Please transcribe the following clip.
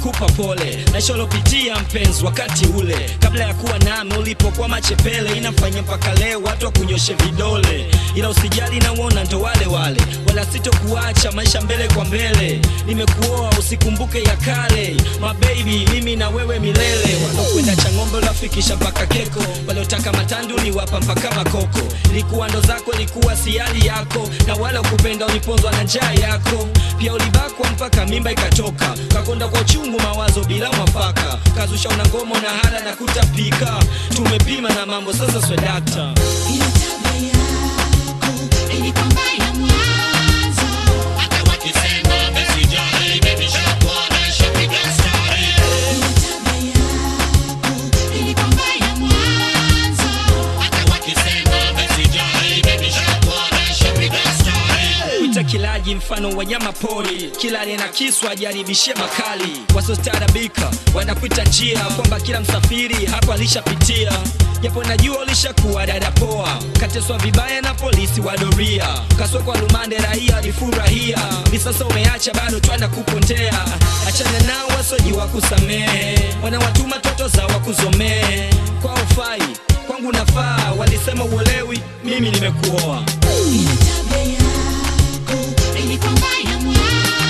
nakupa pole naisha ulopitia mpenzi wakati ule kabla ya kuwa nami ulipokuwa machepele inafanya mpaka leo watu wakunyoshe vidole ila usijali na uona ndo wale wale wala sitokuacha maisha mbele kwa mbele nimekuoa usikumbuke ya kale mabebi mimi na wewe milele walokwenda chang'ombe unafikisha mpaka keko waliotaka matandu uliwapa mpaka makoko ilikuwa ndo zako ilikuwa siali yako na wala ukupenda uliponzwa na njaa yako pia ulibakwa mpaka mimba ikatoka kakonda kwa uchungu mawazo bila mwafaka kazusha una ngoma na hada na kutapika tumepima na mambo sasa swedakta Ile tabia yako ilikuwa mbaya mwanzo. Hata wakisema mesijali, baby shakuona shapiga story. Ile tabia yako ilikuwa mbaya mwanzo. Hata wakisema mesijali, baby shakuona shapiga story. Wita kilaji mfano wa nyama pori, kila aliye kiswa ajaribishe makali. Wasostaarabika wanakuita njia, kwamba kila msafiri hapo alishapitia. Japo najua ulishakuwa dada poa, kateswa vibaya na polisi wa doria, kasokwa rumande, raia alifurahia. Ni sasa umeacha bado twana kupontea, achana nao wasojiwa kusamehe, wanawatuma toto za wakuzomee. Kwa ufai kwangu nafaa, walisema uelewi, mimi nimekuoa. Ile tabia yako ilikuwa mbaya mwanzo.